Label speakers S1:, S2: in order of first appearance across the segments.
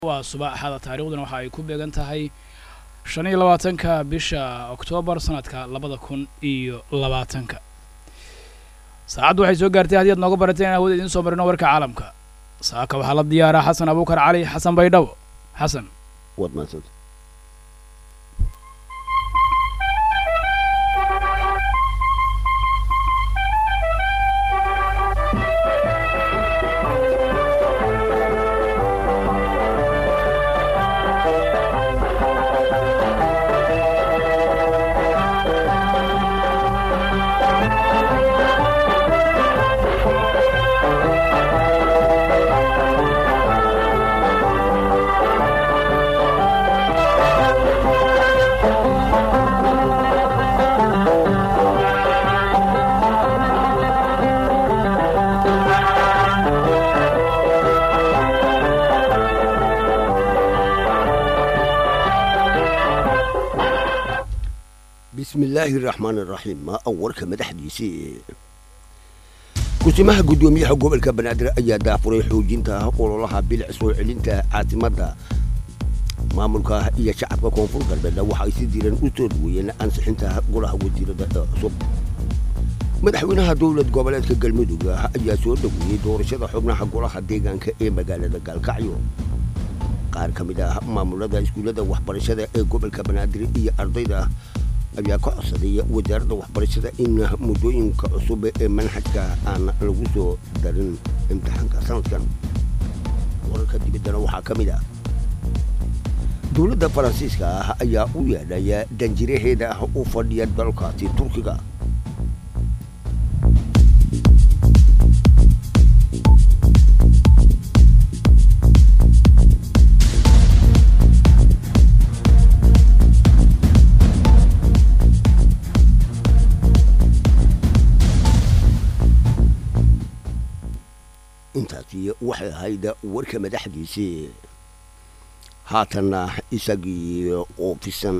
S1: waa subaxada taariikhduna waxa ay ku beegan tahay shan iyo labaatanka bisha oktoobar sanadka labada kun iyo labaatanka saacaddu waxay soo gaartay haddii aad nooga barateen in awood idiin soo marino warka caalamka saaka waxaa la diyaaraa xasan abuukar cali xasan baydhabo xasan
S2: waad mahadsanta bismi illaahi araxmaan araxiim maa warka madaxdiisii kusimaha guddoomiyaha gobolka banaadir ayaa daafuray xoojinta ololaha bilic soo celinta caasimadda maamulka iyo shacabka koonfur galbeedna waxa ay si diiran u soo dhaweeyeen ansixinta golaha wasiirada cusub madaxweynaha dowlad goboleedka galmudug ayaa soo dhaweeyey doorashada xubnaha golaha deegaanka ee magaalada gaalkacyo qaar ka mid ah maamulada iskuullada waxbarashada ee gobolka banaadir iyo ardayda ayaa ka codsaday wasaaradda waxbarashada in muddooyinka cusub ee manhajka aan lagu soo darin imtixaanka sanadkan wararka dibaddana waxaa ka mid ah dowladda faransiiska ah ayaa u yeedhaya danjiraheeda ah u fadhiya dalkaasi turkiga intaasi waxay ahayd warka madaxdiisii haatanna isagii oofisan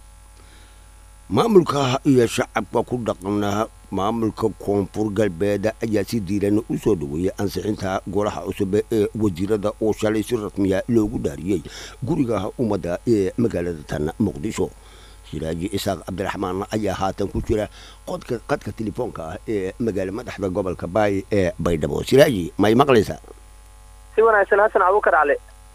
S2: maamulka iyo shacabka ku dhaqana maamulka koonfur galbeed ayaa si diiran u soo dhaweeyey ansixinta golaha cusub ee wasiirada oo shalay si rasmiya loogu dhaariyey guriga ummadda ee magaalada tan muqdisho siraaji isaaq cabdiraxmaan ayaa haatan ku jira qodka qadka telefoonka ah ee magaala madaxda gobolka baay ee baydhabo siraaji may maqlaysaa
S3: si wanaagsan xasan abuukar cali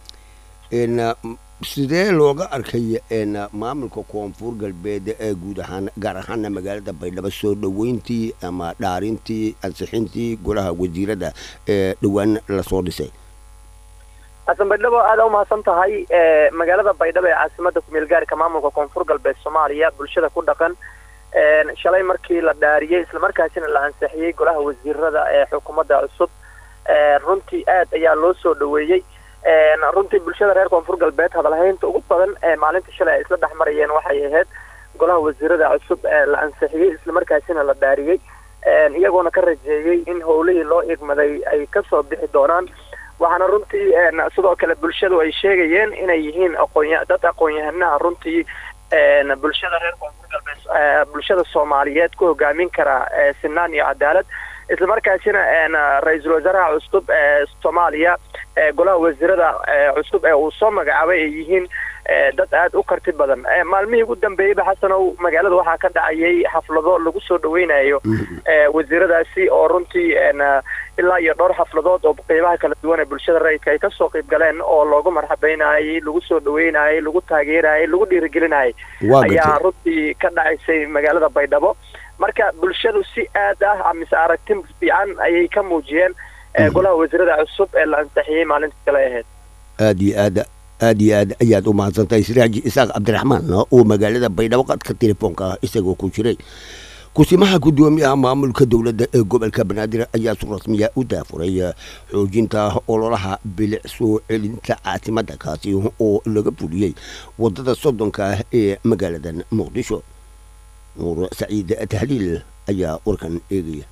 S2: n sidee looga arkay n maamulka koonfur galbeed ee guud ahaan gaar ahaana magaalada baydhabo soo dhoweyntii ama dhaarintii ansixintii golaha wasiirada ee dhowaan lasoo dhisay
S3: xasan baydhabo aada umahadsan tahay magaalada baydhabo ee caasimada kumeel gaarka maamulka koonfur galbeed soomaaliya bulshada ku dhaqan shalay markii la dhaariyey islamarkaasina la ansixiyey golaha wasiirada ee xukuumadda cusub runtii aad ayaa loo soo dhaweeyey runtii bulshada reer koonfur galbeed hadalhaynta ugu badan ee maalinta shalay ay isla dhex marayeen waxay ahayd golaha wasiirada cusub ee la ansixiyey islamarkaasina la dhaariyey iyagoona ka rajeeyey in howlihii loo igmaday ay kasoo bixi doonaan waxaana runtii sidoo kale bulshadu ay sheegayeen inay yihiin aqoon dad aqoon-yahanaha runtii bulshada reer koonfur galbeed bulshada soomaaliyeed ku hogaamin kara sinaan iyo cadaalad islamarkaasina ra-iisul wasaaraha cusub ee soomaaliya golaha wasiirada cusub ee uu soo magacaabay ay yihiin dad aada u karti badan maalmihii ugu dambeeyeyba xasanow magaalada waxaa ka dhacayay xaflado lagu soo dhaweynayo wasiiradaasi oo runtii ilaa iyo dhowr xafladood oo qeybaha kala duwan ee bulshada rayidka ay kasoo qeyb galeen oo loogu marxabeynayay lagu soo dhaweynayay lagu taageerayay lagu dhiirigelinayay ayaa runtii ka dhacaysay magaalada baydhabo marka bulshadu si aad ah mise aragti fiican ayay ka muujiyeen golaha wasiirada cusub ee la ansixiyey maalinta kale ahayd
S2: aad iyo aad aad iyo aad ayaad u mahadsantahay siraaji isaaq cabdiraxmaan oo magaalada baydhabo qadka telefoonka ah isagoo ku jiray kusimaha guddoomiyaha maamulka dowladda ee gobolka banaadir ayaa si rasmiya u daafuray xoojinta ololaha bilic soo celinta caasimadda kaasi oo laga fuliyey waddada soddonka ah ee magaaladan muqdisho nuur saciid tahliil ayaa warkan eegaya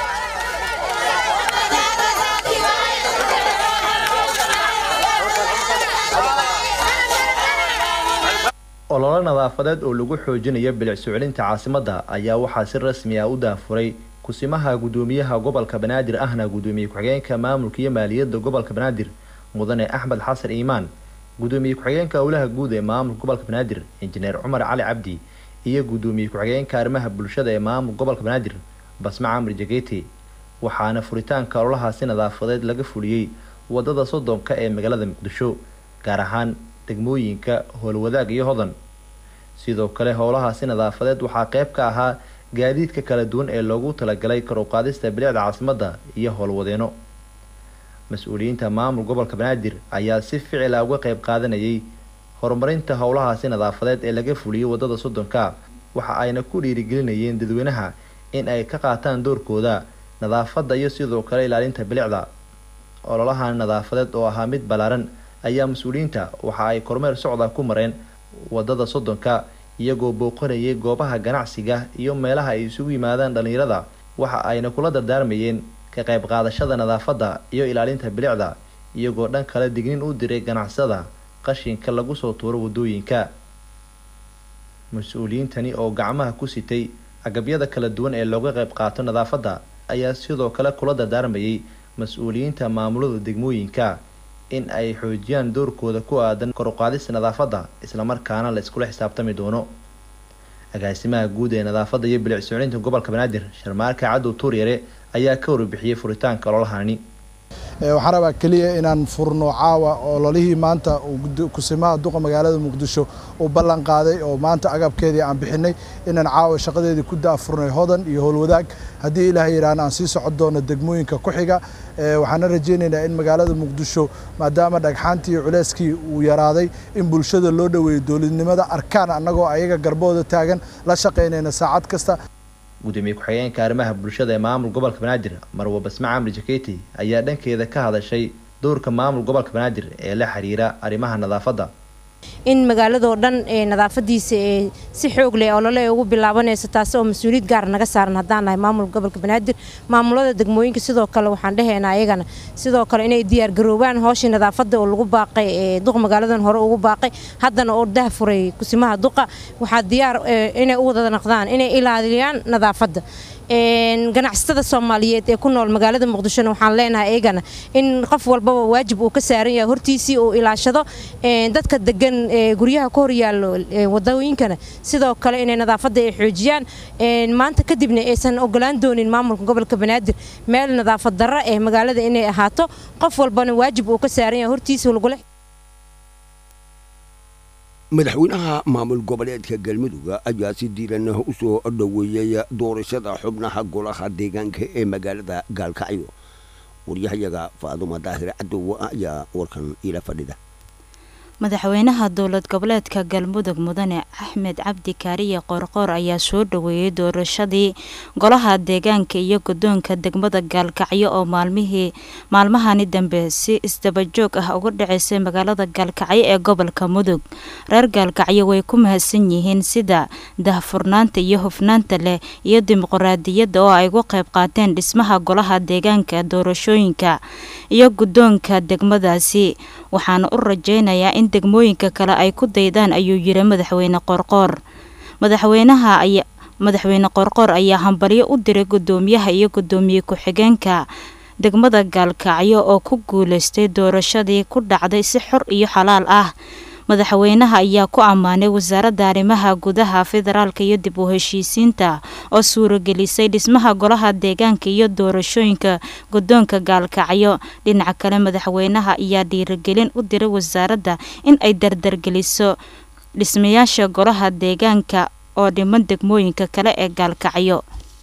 S4: ololo nadaafadeed oo lagu xoojinayo bilic soo celinta caasimadda ayaa waxaa si rasmi ah u daafuray kusimaha guddoomiyaha gobolka banaadir ahna guddoomiye ku-xigeenka maamulka iyo maaliyadda gobolka banaadir mudane axmed xasan iimaan gudoomiye ku-xigeenka howlaha guud ee maamulka gobolka banaadir injineer cumar cali cabdi iyo gudoomiye ku-xigeenka arrimaha bulshada ee maamulka gobolka banaadir basma camri jageti waxaana furitaanka ololahaasi nadaafadeed laga fuliyey wadada soddonka ee magaalada muqdisho gaar ahaan degmooyinka howlwadaag iyo hodan sidoo kale howlahaasi nadaafadeed waxaa qeyb ka ahaa gaadiidka kala duwan ee loogu talagalay kor u qaadista bilicda caasimadda iyo howlwadeeno mas-uuliyiinta maamul gobolka banaadir ayaa si ficila uga qeyb qaadanayay horumarinta howlahaasi nadaafadeed ee laga fuliyey wadada soddonka waxa ayna ku dhiirigelinayeen dadweynaha in ay ka qaataan doorkooda nadaafadda iyo sidoo kale ilaalinta bilicda ololahan nadaafadeed oo ahaa mid ballaaran ayaa mas-uuliyiinta waxa ay kormeer socda ku mareen wadada soddonka iyagoo booqanayay goobaha ganacsiga iyo meelaha ay isugu yimaadaan dhallinyarada waxa ayna kula dardaarmayeen ka qayb qaadashada nadaafadda iyo ilaalinta bilicda iyagoo dhan kale dignin u diray ganacsada qashinka lagu soo tuuro wadooyinka mas-uuliyiintani oo gacmaha ku sitay agabyada kala duwan ee looga qayb qaato nadaafadda ayaa sidoo kale kula dardaarmayay mas-uuliyiinta maamulada degmooyinka in ay xoojiyaan doorkooda ku aadan kor uqaadista nadaafadda islamarkaana la iskula xisaabtami doono agaasimaha guud ee nadaafadda iyo bilic soclinta gobolka banaadir sharmaarka cadow tuuryare ayaa ka warbixiyey furitaanka ololahani
S5: waxaan rabaa keliya inaan furno caawa ololihii maanta kusimaha duqa magaalada muqdisho uu ballan qaaday oo maanta agabkeedii aan bixinay inaan caawa shaqadeedii ku daafurnay hodan iyo howlwadaag haddii ilaahay yidhaahna aan sii socon doono degmooyinka ku xiga waxaana rajaynaynaa in magaalada muqdisho maadaama dhagxaantii iyo culeyskii uu yaraaday in bulshada loo dhoweeyo dowladnimada arkaan annagoo ayaga garbooda taagan la shaqaynayna saacad kasta
S4: gudoomiye ku-xigeenka arrimaha bulshada ee maamul gobolka banaadir marwa basma camri jaketi ayaa dhankeeda ka hadashay doorka maamul gobolka banaadir ee la xiriira arrimaha nadaafadda
S6: in magaaladoo dhan nadaafadiisa ee si xoog leh olole ugu bilaabanayso taasi oo mas-uuliyad gaar naga saaran haddaan nahay maamulka gobolka banaadir maamulada degmooyinka sidoo kale waxaan dhahaynaa ayagana sidoo kale inay diyaargaroobaan hooshii nadaafadda oo lagu baaqay ee duq magaaladan hore ugu baaqay haddana oo dah furay kusimaha duqa waxaa diyaar inay u wada naqdaan inay ilaaliyaan nadaafadda ganacsatada soomaaliyeed ee ku nool magaalada muqdishona waxaan leenahay iyagana in qof walbaba waajib uu ka saaran yahay hortiisii uu ilaashado dadka degan guryaha ka horyaallo wadooyinkana sidoo kale inay nadaafadda ay xoojiyaan maanta kadibna aysan ogolaan doonin maamulka gobolka banaadir meel nadaafad darro ee magaalada inay ahaato qof walbana waajib uu ka saaran yahay hortiisa lagula
S2: madaxweynaha maamul goboleedka galmudug ayaa si diiran u soo dhoweeyey doorashada xubnaha golaha deegaanka ee magaalada gaalkacyo waryahayaga faaduma daahir cadow ayaa warkan ila fadhida
S7: madaxweynaha dowlad goboleedka galmudug mudane axmed cabdi kaariye qoorqoor ayaa soo dhoweeyey doorashadii golaha deegaanka iyo guddoonka degmada gaalkacyo oo maalmihii maalmahani dambe si isdabajoog ah uga dhaceysay magaalada gaalkacyo ee gobolka mudug reer gaalkacyo way ku mahadsan yihiin sida dahfurnaanta iyo hufnaanta leh iyo dimuqraadiyadda oo ay uga qayb qaateen dhismaha golaha deegaanka doorashooyinka iyo guddoonka degmadaasi waxaana u rajeynayaa in degmooyinka kale ay ku daydaan ayuu yiri madaxweyne qoorqoor madaxweynaha ayaa madaxweyne qoorqoor ayaa hambalyo u diray guddoomiyaha iyo guddoomiye ku-xigeenka degmada gaalkacyo oo ku guuleystay doorashadii ku dhacday si xor iyo xalaal ah madaxweynaha ayaa ku ammaanay wasaaradda arrimaha gudaha federaalka iyo dib u heshiisiinta oo suuragelisay dhismaha golaha deegaanka iyo doorashooyinka guddoonka gaalkacyo dhinaca kale madaxweynaha ayaa dhiirigelin u diray wasaaradda in ay dardargeliso dhismayaasha golaha deegaanka oo dhiman degmooyinka kale ee gaalkacyo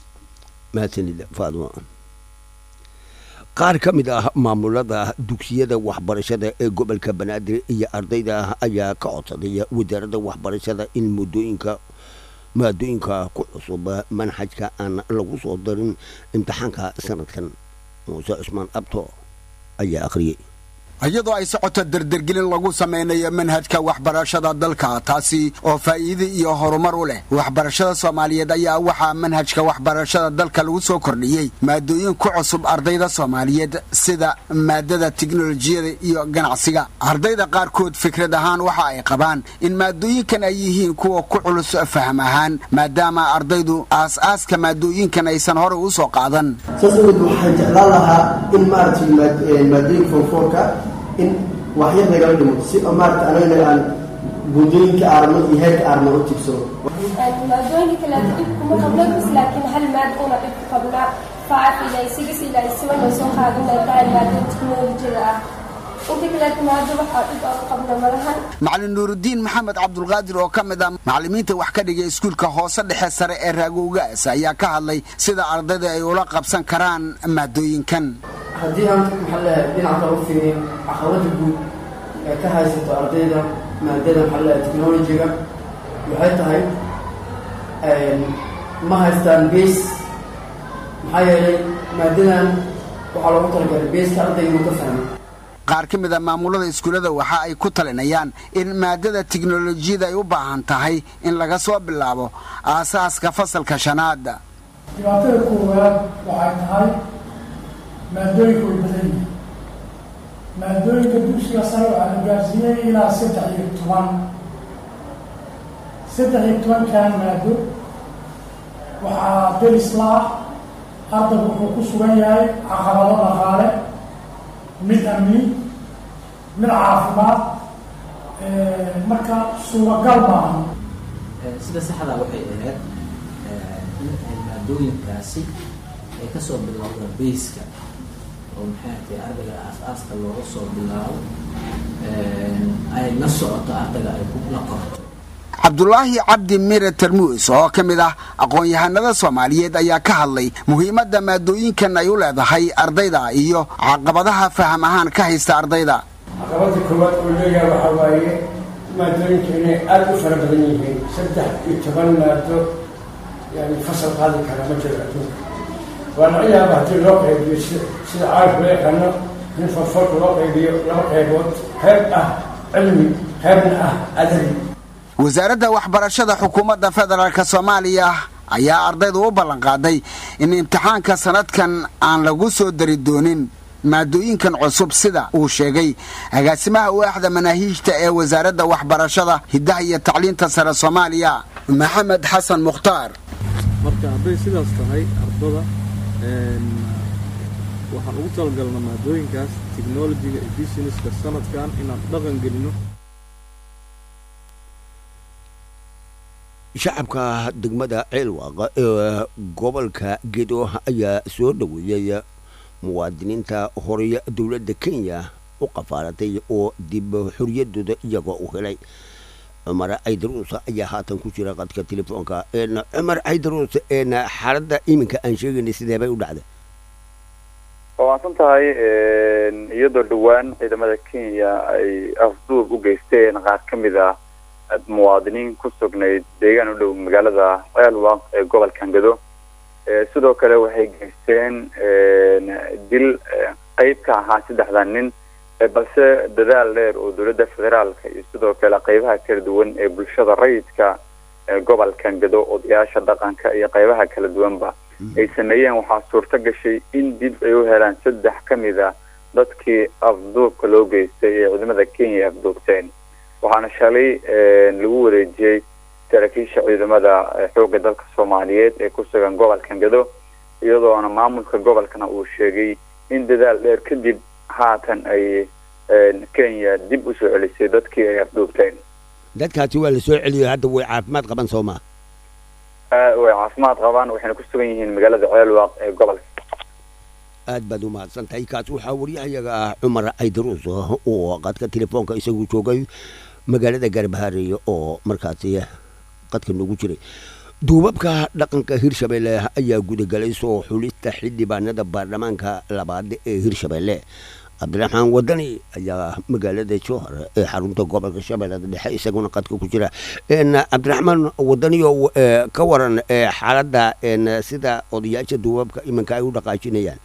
S2: qaar ka mid ah maamulada dugsiyada waxbarashada ee gobolka banaadir iyo ardayda ayaa ka codsaday wasaaradda waxbarashada in muddooyinka maadooyinka ku cusub manhajka aan lagu soo darin imtixaanka sanadkan muuse cusmaan abto ayaa akhriyey
S8: iyadoo ay socoto dardergelin lagu samaynayo manhajka waxbarashada dalka taasi oo faa'iide iyo horumar u leh waxbarashada soomaaliyeed ayaa waxaa manhajka waxbarashada dalka lagu soo kordhiyey maadooyin ku cusub ardayda soomaaliyeed sida maadada tiknolojiyada iyo ganacsiga ardayda qaarkood fikrad ahaan waxa ay qabaan in maadooyinkan ay yihiin kuwa ku culus faham ahaan maadaama ardaydu aas-aaska maadooyinkan aysan horey u soo qaadan
S9: saas awgeed waxaan jeclaan lahaa in maaragtay maadooyinka fonfoorka in waxyar nagala dhimo si maarata anagana aan buundooyinka aarno iyo heerka aarno u tigsano
S10: maadooyinka kaleeto dhib kuma qabno bas laakiin hal maad una dhib ku qabnaa five ilaa six ilaa seven oo soo qaadanaya tahay maadada teknolojiyada ah inta kaleeto maado waxaa dhib aan ku qabno malahan
S8: macalin nuurudiin maxamed cabdulqaadir oo ka mid ah macallimiinta wax ka dhigay iskuulka hoose dhexe sare ee raagowgaas ayaa ka hadlay sida ardayda ay ula qabsan karaan maadooyinkan
S9: haddii aan maxaa leeyahay dhinaca kale u fiiriyo caqabada guud ee ka haysato ardayda maadada maxaa leeyahay technology-ga waxay tahay ma haystaan base maxaa yeelay maadadan waxaa loogu talagalay baseka ardayga inuu ka fahmo
S8: qaar ka mid a maamulada iskuullada waxa ay ku talinayaan in maadada tiknolojiyada ay u baahan tahay in laga soo bilaabo aasaaska fasalka shanaada
S11: dhibaatada koowaad waxay tahay maadooyinka way badan yihiin maadooyinka dugsiga sare waxaa la gaarsiiyey ilaa saddex iyo toban saddex iyo tobankan maado waxaa derisla ah ardaygu wuxuu ku sugan yahay caqabado dhaqaale mid amni mid caafimaad marka suuragal maaha
S12: sida saxda waxay ahayd in ay maadooyinkaasi ay kasoo bilowdaan bayska oo maxay tahay ardayga aas-aaska looga soo bilaabo ay la socoto ardayga ay la qorto
S8: cabdulaahi cabdi mire tarmuus oo ka mid ah aqoon-yahanada soomaaliyeed ayaa ka hadlay muhiimadda maadooyinkan ay u leedahay ardayda iyo caqabadaha faham ahaan ka haysta ardayda
S13: caqabada koowaad oo leeyaha waxaa waaye maadooyinka inay aada u fara badan yihiin saddex iyo toban maado yani fasal qaadi kara ma jiro adduunka waa laga yaaba haddii loo qaybiyo sida caarif loo yaqaano in farfarka loo qaybiyo laba qaybood qayb ah cilmi qaybna ah adabi
S8: wasaaradda waxbarashada xukuumadda federaalk soomaaliya ayaa ardayda u ballanqaaday in imtixaanka sanadkan aan lagu soo dari doonin maadooyinkan cusub sida uu sheegay agaasimaha waaxda manaahiijta ee wasaaradda waxbarashada hiddaha iyo tacliinta sare soomaaliya maxamed xasan mukhtaar
S14: marka hadday sidaas tahay ardada waxaan ugu talagalna maadooyinkaas technologiga iyo businesska sanadkan inaan dhaqan gelino
S2: shacabka degmada ceelwaaqa ee gobolka gedo ayaa soo dhoweeyey muwaadiniinta horeya dowladda kenya u qafaalatay oo dib xoriyadooda iyagoo u helay cumar caydaruus ayaa haatan ku jira qadka telefoonka cumar caydaruus xaaladda iminka aan sheegaynay sidee bay u dhacday
S15: waa maadsan tahay iyadoo dhowaan ciidamada kenya ay afduub u geysteen qaar ka mid ah muwaadiniin ku sugnayd deegaan u dhow magaalada ceelwaq ee gobolka gado sidoo kale waxay geysteen dil qeyb ka ahaa saddexda nin balse dadaal dheer oo dowladda federaalka iyo sidoo kale qeybaha kala duwan ee bulshada rayidka gobolka gado odayaasha dhaqanka iyo qeybaha kala duwanba ay sameeyeen waxaa suurto gashay in dib ay u helaan saddex ka mid a dadkii afduubka loo geystay ee ciidamada kenya ay afduubteen waxaana shalay lagu wareejiyey saraakiisha ciidamada xoogga dalka soomaaliyeed ee ku sugan gobolka gado iyadoona maamulka gobolkana uu sheegay in dadaal dheer kadib haatan ay kenya dib u soo celisay dadkii ay afduubteen
S2: dadkaasi waa la soo celiyay hadda way caafimaad qaban soo maa
S15: way caafimaad qabaan waxayna ku sugan yihiin magaalada ceelwaaq ee gobolka
S2: aad baad u mahadsan tahay kaas waxaa waryahayaga ah cumar caydaruus oo qadka telefoonka isagu joogay magaalada gaarbahaareeye oo markaasi qadka noogu jiray duubabka dhaqanka hirshabeelle ayaa gudagalay soo xulista xildhibaanada baarlamaanka labaad ee hirshabeelle cabdiraxmaan wadani ayaa magaalada jowhar ee xarunta gobolka shabeellada dhexe isaguna qadka ku jira cabdiraxmaan wadaniyo ka waran xaaladda sida odayaasha duubabka iminka ay u dhaqaajinayaan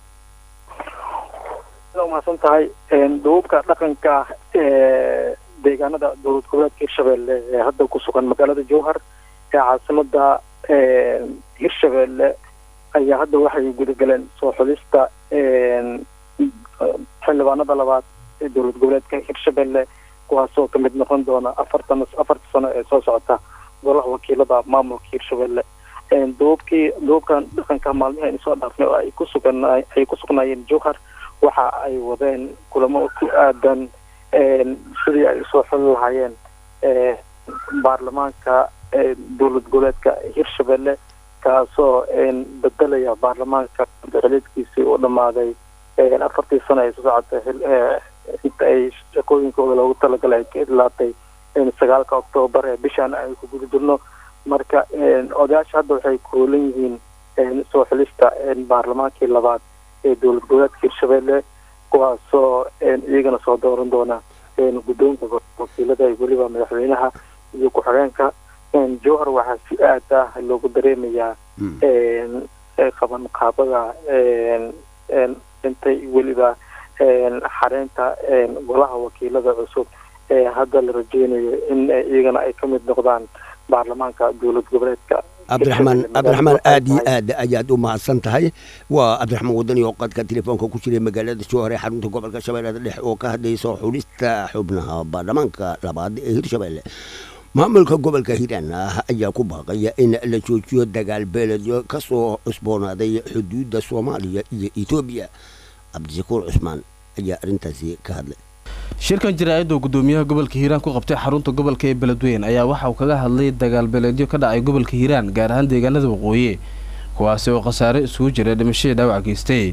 S16: umahadsan tahay duubabka dhaqanka ee deegaanada dowlad goboleedka hirshabelle ee hadda ku sugan magaalada jowhar ee caasimada hirshabelle ayaa hadda waxay gudagaleen soo xulista xildhibaanada labaad ee dowlad goboleedka hirshabelle kuwaasoo kamid noqon doona afartan afarta sano ee soo socota golaha wakiilada maamulka hirshabelle duubabkii duubabkan dhaqanka maalmihi aynu soo dhaafnay oo ay ku sugan ay ku sugnaayeen jowhar waxa ay wadeen kulamo ku aadan sidii ay usoo xuli lahaayeen baarlamaanka dowlad goboleedka hirshabelle kaasoo bedelaya baarlamaanka xiliedkiisii u dhammaaday afartii sano ay soo socotay inta ay shaqooyinkooda loogu talagalay ay ka idlaatay sagaalka oktoobar ee bishaan ay ku guda jirno marka odayaasha hadda waxay koolan yihiin soo xilista baarlamaankii labaad ee dowlad goboleedka hirshabelle kuwaasoo iyagana soo dooran doona guddoonka wakiilada iyo weliba madaxweynaha iyo ku-xigeenka jowhar waxaa si aad ah loogu dareemayaa qaban qaabada intay weliba xareynta golaha wakiilada cusub ee hadda la rajeynayo in iyagana ay ka mid noqdaan baarlamaanka dowlad goboleedka
S2: cabdiraxmaan cabdiraxmaan aad iyo aad ayaad u mahadsan tahay waa cabdiraxmaan wadani oo qadka telefoonka ku jiray magaalada jowhar ee xarunta gobolka shabeellada dhexe oo ka hadlaysa xulista xubnaha baarlamaanka labaad ee hirshabelle maamulka gobolka hiiraan ah ayaa ku baaqaya in la joojiyo dagaal beeledyo ka soo cusboonaaday xuduudda soomaaliya iyo etoobiya cabdishakuur cusmaan ayaa arrintaasi ka hadlay
S17: shirkan jaraa'idda uu guddoomiyaha gobolka hiiraan ku qabtay xarunta gobolka ee beledweyn ayaa waxa uu kaga hadlay dagaal beeleedyo ka dhacay gobolka hiiraan gaar ahaan deegaanada waqooyi kuwaasi oo khasaare isugu jira dhimashadii dhaawac geystay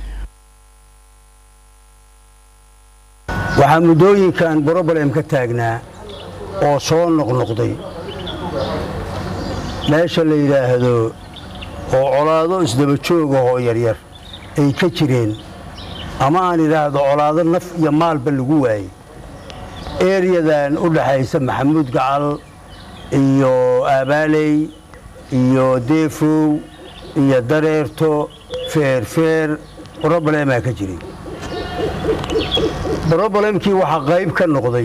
S18: waxaa muddooyinkan broblem ka taagnaa oo soo noqnoqday meesha la yidhaahdo oo colaado isdaba joog ah oo yaryar ay ka jireen ama aan idhaahdo colaado naf iyo maalba lagu waayey eeryadan u dhaxaysa maxamuud gacal iyo aabaaley iyo deefow iyo dareerto feerfeer broblemaa ka jiray broblemkii waxaa qayb ka noqday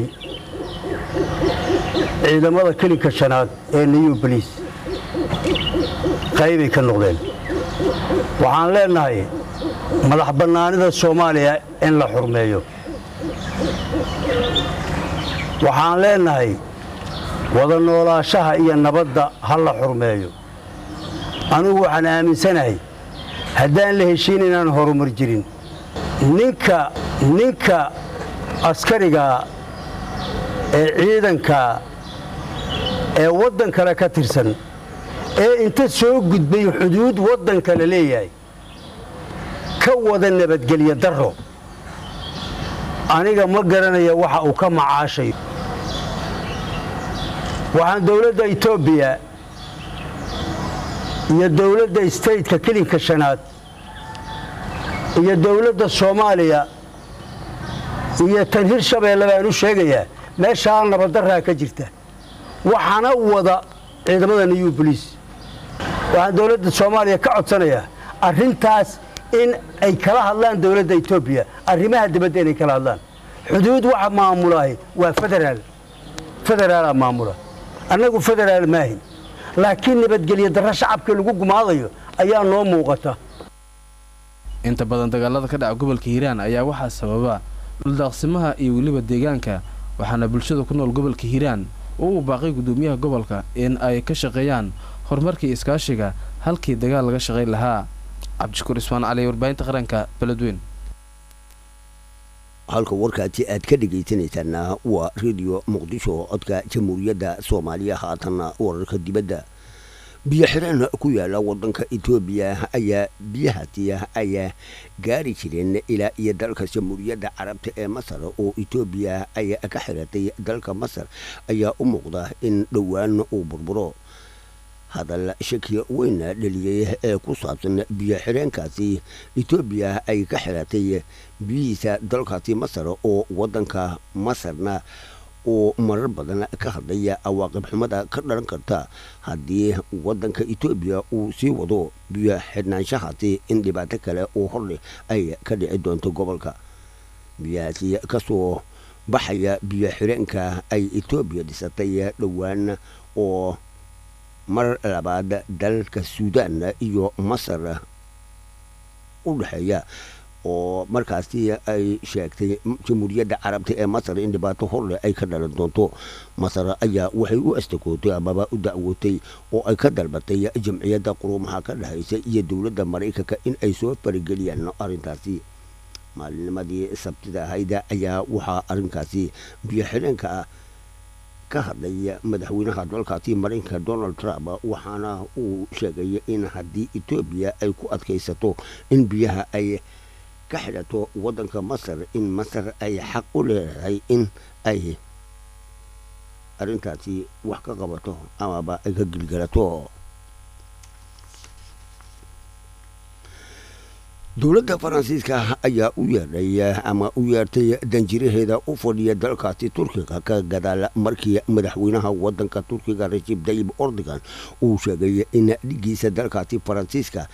S18: ciidamada kelinka shanaad ee new boliis qaybay ka noqdeen waxaan leennahay madax bannaanida soomaaliya in la xurmeeyo waxaan leennahay wada noolaashaha iyo nabadda ha la xurmeeyo anugu waxaan aaminsanahay haddaan la heshiin inaan horumar jirin ninka ninka askarigaa ee ciidankaa ee waddan kale ka tirsan ee inta soo gudbay xuduud waddan kale leeyahay ka wada nabadgelyo darro aniga ma garanaya waxa uu ka macaashayo waxaan dowladda etoobiya iyo dowladda stateka kelinka shanaad iyo dowladda soomaaliya iyo tan hirshabeelle baan u sheegayaa meeshaa nabaddarraa ka jirta waxaana wada ciidamada new boliis waxaan dowladda soomaaliya ka codsanayaa arrintaas in ay kala hadlaan dowladda etoobiya arrimaha dibadda inay kala hadlaan xuduud waxa maamulaahi waa federaal federaalaa maamula annagu federaal maahin laakiin nabadgelyo darro shacabka lagu gumaadayo ayaa noo muuqata
S17: inta badan dagaalada ka dhaca gobolka hiiraan ayaa waxaa sababa dhuldaaqsimaha iyo weliba deegaanka waxaana bulshada ku nool gobolka hiiraan oo uu baaqay guddoomiyaha gobolka in ay ka shaqeeyaan horumarkii iskaashiga halkii dagaal laga shaqayn lahaa cabdishakuur ismaan cali warbaahinta qaranka beledweyn
S2: halka warkaasi aad ka dhegaysanaysaana waa redio muqdisho codka jamhuuriyadda soomaaliya haatanna wararka dibadda biyo xireen ku yaala wadanka etoobiya ayaa biyahaasi ayaa gaari jireen ilaa iyo dalka jamhuuriyadda carabta ee masar oo etoobiya ay ka xiratay dalka masar ayaa u muuqda in dhowaan uu burburo hadal shaki weyn dhaliyey ee ku saabsan biyo xireenkaasi etoobiya ay ka xiratay biyihiisa dalkaasi masar oo wadanka masarna oo marar badan ka hadlaya awaaqib xumada ka dhalan karta haddii wadanka etoobiya uu sii wado biyo xidhnaanshahaasi in dhibaato kale oo horleh ay ka dhici doonto gobolka biyahaasi kasoo baxaya biyo xireenka ay etoobiya dhisatay dhowaan oo mar labaad dalka suudaan iyo masar u dhexeeya oo markaasi ay sheegtay jamhuuriyadda carabta ee masar in dhibaato horleh ay ka dhalan doonto masar ayaa waxay u astakootay amaba u dacwootay oo ay ka dalbatay jamciyadda quruumaha ka dhexaysa iyo dowladda maraykanka in ay soo farageliyaan arrintaasi maalinimadii sabtida ahayda ayaa waxaa arrinkaasi biyo xidheenka ah ka hadlay madaxweynaha dalkaasi maraykanka donald trump waxaana uu sheegay in haddii etoobiya ay ku adkaysato in biyaha ay ka xidhato waddanka masar in masar ay xaq u leedahay in ay arrintaasi wax ka qabato amaba ay ka gilgalato dowladda faransiiska ayaa u yeedhay ama u yeertay danjiraheeda u fadhiya dalkaasi turkiga ka gadaal markii madaxweynaha wadanka turkiga rajib dayib ordogan uu sheegay in dhigiisa dalkaasi faransiiska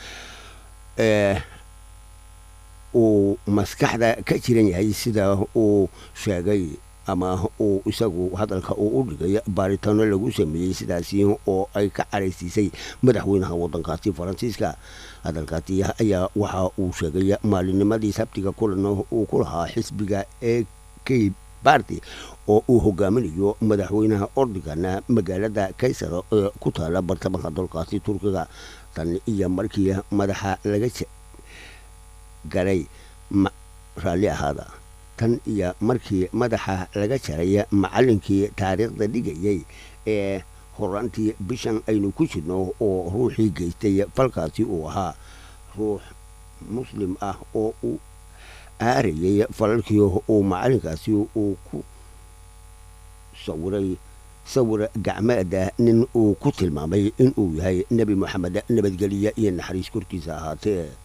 S2: uu maskaxda ka jiran yahay sida uu sheegay ama uu isagu hadalka uu u dhigay baaritaano lagu sameeyey sidaasi oo ay ka caraysiisay madaxweynaha wadankaasi faransiiska hadalkaasi ayaa waxa uu sheegay maalinimadii sabtiga kulan uu ku lahaa xisbiga e k barty oo uu hogaaminayo madaxweynaha ordogan magaalada kaysar ee ku taala bartamaha dalkaasi turkiga tan iyo markii madaxa laga garay raalli ahaada tan iyo markii madaxa laga jaray macallinkii taariikhda dhigayay ee horaantii bishan aynu ku jirno oo ruuxii geystay falkaasi uu ahaa ruux muslim ah oo uu aarayay falalkii uu macallinkaasi uu ku sawiray sawir gacmeeda nin uu ku tilmaamay inuu yahay nebi moxamed nabadgelye iyo naxariis korkiisa ahaatee